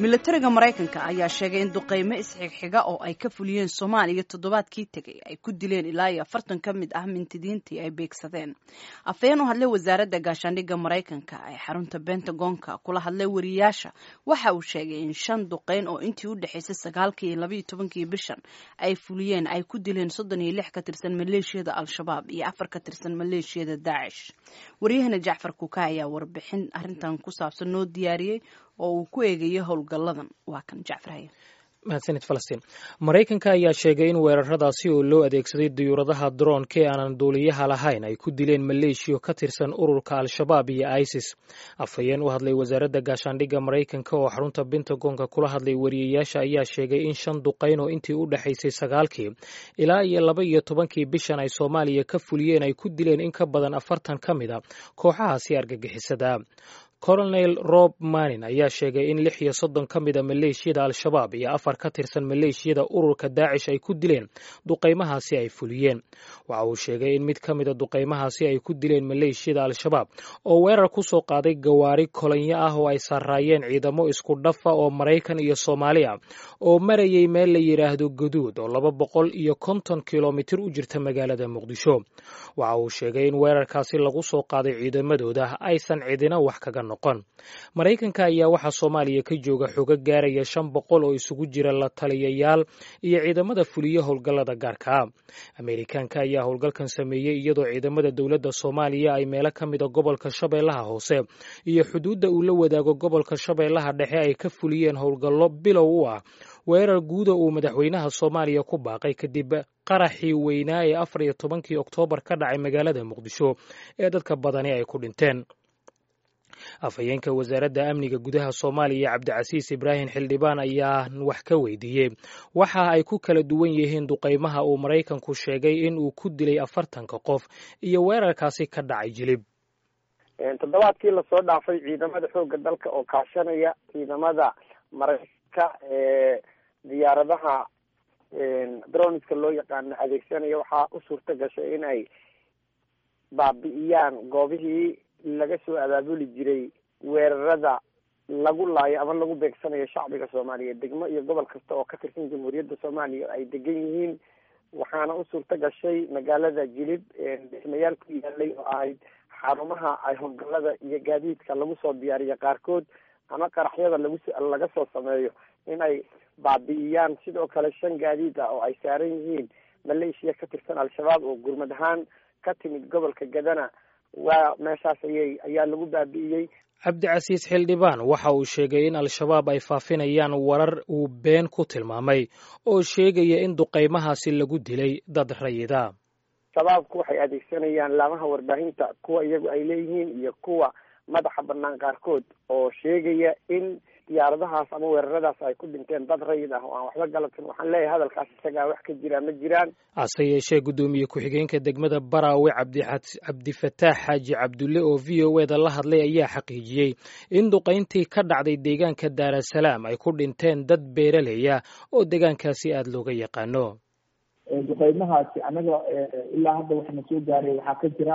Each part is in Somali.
milatariga maraykanka ayaa sheegay in duqeymo isxigxiga oo ay ka fuliyeen soomaaliya toddobaadkii tegay ay ku dileen ilaa iyo afartan ka mid ah mintidiintii ay beegsadeen afhayeen u hadlay wasaaradda gaashaandhigga maraykanka ee xarunta bentagonka kula hadlay wariyaasha waxa uu sheegay in shan duqeyn oo intii u dhexaysay sagaalkii iyo labaiyo tobankii bishan ay fuliyeen ay ku dileen soddon iyo lix ka tirsan maleeshiyada al-shabaab iyo afar ka tirsan maleeshiyada daacish waryahana jacfar kuka ayaa warbixin arrintan ku saabsan noo diyaariyey oo uu ku eegayo howlgalladan waa kan jacfar haye mahadsanid falastiin maraykanka ayaa sheegay in weeraradaasi oo loo adeegsaday diyuuradaha droonka ee aanan duuliyaha lahayn ay ku dileen maleeshiyo ka tirsan ururka al-shabaab iyo isis afhayeen u hadlay wasaaradda gaashaandhigga maraykanka oo xarunta bentagonka kula hadlay wariyayaasha ayaa sheegay in shan duqayn oo intii u dhexaysay sagaalkii ilaa iyo laba iyo tobankii bishan ay soomaaliya ka fuliyeen ay ku dileen in ka badan afartan ka mid a kooxahaasi argagixisada colonel rob manin ayaa sheegay in lix iyo soddon ka mid a maleeshiyada al-shabaab iyo afar ka tirsan maleeshiyada ururka daacish ay ku dileen duqaymahaasi ay fuliyeen waxa uu sheegay in mid ka mida duqaymahaasi ay ku dileen maleeshiyada al-shabaab oo weerar ku soo qaaday gawaari kolonyo ah oo ay saaraayeen ciidamo isku dhafa oo maraykan iyo soomaali ah oo marayay meel la yidhaahdo gaduud oo laba boqol iyo konton kilomitir u jirta magaalada muqdisho waxa uu sheegay in weerarkaasi lagu soo qaaday ciidamadooda aysan cidina wax kaga maraykanka ayaa waxaa soomaaliya ka jooga xogo gaaraya shan boqol oo isugu jira la taliyayaal iyo ciidamada fuliya howlgallada gaarka ah ameerikaanka ayaa howlgalkan sameeyey iyadoo ciidamada dowladda soomaaliya ay meelo ka mida gobolka shabeellaha hoose iyo xuduudda uu la wadaago gobolka shabeellaha dhexe ay ka fuliyeen howlgallo bilow u ah weerar guuda uu madaxweynaha soomaaliya ku baaqay kadib qaraxii weynaa ee afar iyo tobankii oktoobar ka dhacay magaalada muqdisho ee dadka badani ay ku dhinteen afhayeenka wasaaradda amniga gudaha soomaaliya cabdicasiis ibraahim xildhibaan ayaa wax ka weydiiyey waxa ay ku kala duwan yihiin duqaymaha uu maraykanku sheegay in uu ku dilay afartanka qof iyo weerarkaasi ka dhacay jilib toddobaadkii lasoo dhaafay ciidamada xoogga dalka oo kaashanaya ciidamada maraykanka ee diyaaradaha droniska loo yaqaano adeegsanaya waxaa u suurta gashay in ay baabi'iyaan goobihii laga soo abaabuli jiray weerarada lagu laayo ama lagu beegsanayo shacbiga soomaaliyeed degmo iyo gobol kasta oo ka tirsan jamhuuriyadda soomaaliya ay degan yihiin waxaana u suurta gashay magaalada jilib dhismayaal ku yaalay oo ahayd xarumaha ay howlgallada iyo gaadiidka lagu soo diyaariyo qaarkood ama qaraxyada lagu laga soo sameeyo in ay baabi'iyaan sidoo kale shan gaadiid ah oo ay saaran yihiin maleeshiya ka tirsan al-shabaab oo gurmad ahaan ka timid gobolka gadana waa meeshaas ayay ayaa lagu baabi'iyey cabdicasiis xildhibaan waxa uu sheegay in al-shabaab ay faafinayaan warar uu been ku tilmaamay oo sheegaya in duqaymahaasi lagu dilay dad rayida shabaabku waxay adeegsanayaan laamaha warbaahinta kuwa iyagu ay leeyihiin iyo kuwa madaxa banaan qaarkood oo sheegaya in diyaaradahaas ama weeraradaas ay ku dhinteen dad rayid ah oo aan waxba galabsan waxaan leeyahay hadalkaas isagaa wax ka jira ma jiraan hase yeeshee guddoomiye ku-xigeenka degmada baraawe cabdifataax xaaji cabdulle oo v o eda la hadlay ayaa xaqiijiyey in duqayntii ka dhacday deegaanka daarasalaam ay ku dhinteen dad beeraleya oo deegaankaasi aada looga yaqaano duqaymahaasi anaga ilaa hadda waxaana soo gaaray waxaa ka jira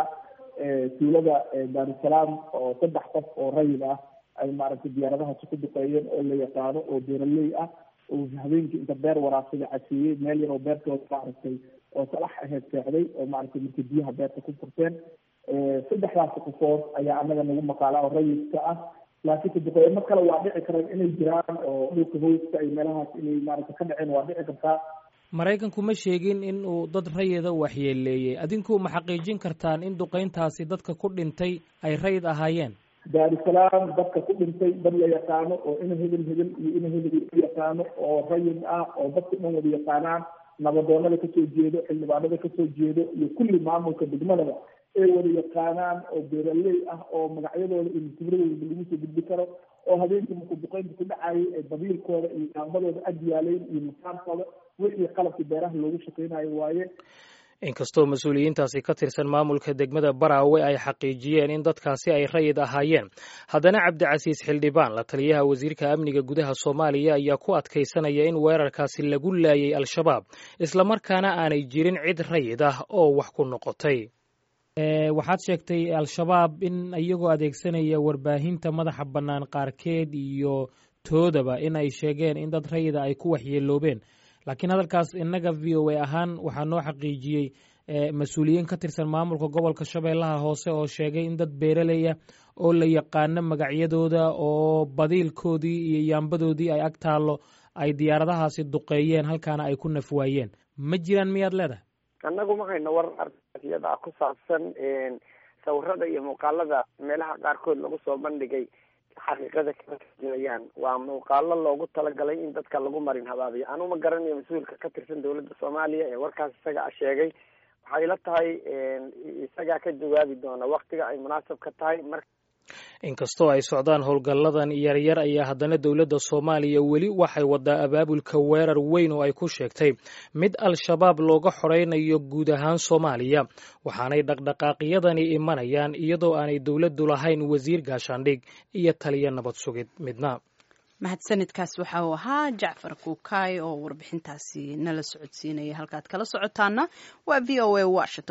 tuulada daarusalaam oo saddex qof oo rayid ah ay maaragtay diyaaradahaasi ku duqeeyeen oo la yaqaano oo beeraley ah oo habeenkii inta beer waraabsada caseeyey meel yar oo beertooda maaragtay oo salax aheyd seexday oo maaragtay markay biyaha beerta ku furteen saddexdaasi qofood ayaa anaga nagu maqaala oo rayidka ah laakiinse duqeymo kale waa dhici karaan inay jiraan oo dhulka hooska ay meelahaas inay maaragtay ka dhaceen waa dhici kartaa maraykanku ma sheegin in uu dad rayida waxyeeleeyey adinku ma xaqiijin kartaan in duqayntaasi dadka ku dhintay ay rayid ahaayeen daarusalaam dadka ku dhintay dad la yaqaano oo ina hebel hebel iyo ina hebel u yaqaano oo rayid ah oo dadka dhan wada yaqaanaan nabadoonada kasoo jeedo xildhibaanada kasoo jeedo iyo kulli maamulka degmadaba ay wada yaqaanaan oo beeraley ah oo magacyadooda iyo mutibradooda lagu soo gudbi karo oo habeenkii markuu duqeynta ku dhacayay ee dabiilkooda iyo daambadooda ag yaaleyn iyo masaarkooda wixii qalabkii beeraha loogu shaqeynayo waaye inkastoo mas-uuliyiintaasi ka tirsan maamulka degmada baraawe ay xaqiijiyeen in dadkaasi ay rayid ahaayeen haddana cabdicasiis xildhibaan la taliyaha wasiirka amniga gudaha soomaaliya ayaa ku adkaysanaya in weerarkaasi lagu laayay al-shabaab islamarkaana aanay jirin cid rayid ah oo wax ku noqotay waxaad sheegtay al-shabaab in iyagoo adeegsanaya warbaahinta madaxa bannaan qaarkeed iyo toodaba in ay sheegeen in dad rayida ay ku waxyeeloobeen laakiin hadalkaas innaga v o a ahaan waxaa noo xaqiijiyey mas-uuliyiin ka tirsan maamulka gobolka shabeellaha hoose oo sheegay in dad beeraley ah oo la yaqaano magacyadooda oo badiilkoodii iyo yaambadoodii ay ag taallo ay diyaaradahaasi duqeeyeen halkaana ay ku nafwaayeen ma jiraan miyaad leedahay annagu ma hayno war ariyada ku saabsan sawirada iyo muuqaalada meelaha qaarkood lagu soo bandhigay xaqiiqada kama tarjumayaan waa muuqaalo loogu talagalay in dadka lagu marin habaabiyo anu ma garanayo mas-uulka ka tirsan dawladda soomaaliya ee warkaas isaga a sheegay waxay ila tahay isagaa ka jawaabi doona waktiga ay munaasab ka tahay mar inkastoo ay socdaan howlgalladan yaryar ayaa haddana dowladda soomaaliya weli waxay wadaa abaabulka weerar weyn oo ay ku sheegtay mid al-shabaab looga xoreynayo guud ahaan soomaaliya waxaanay dhaqdhaqaaqyadani imanayaan iyadoo aanay dowladdu lahayn wasiir gaashaandhig iyo taliya nabad sugid midna mahadsanidkaas waxa uu ahaa jacfar kuukaay oo warbixintaasi nala socodsiinaya halkaad kala socotaana waa v o a washington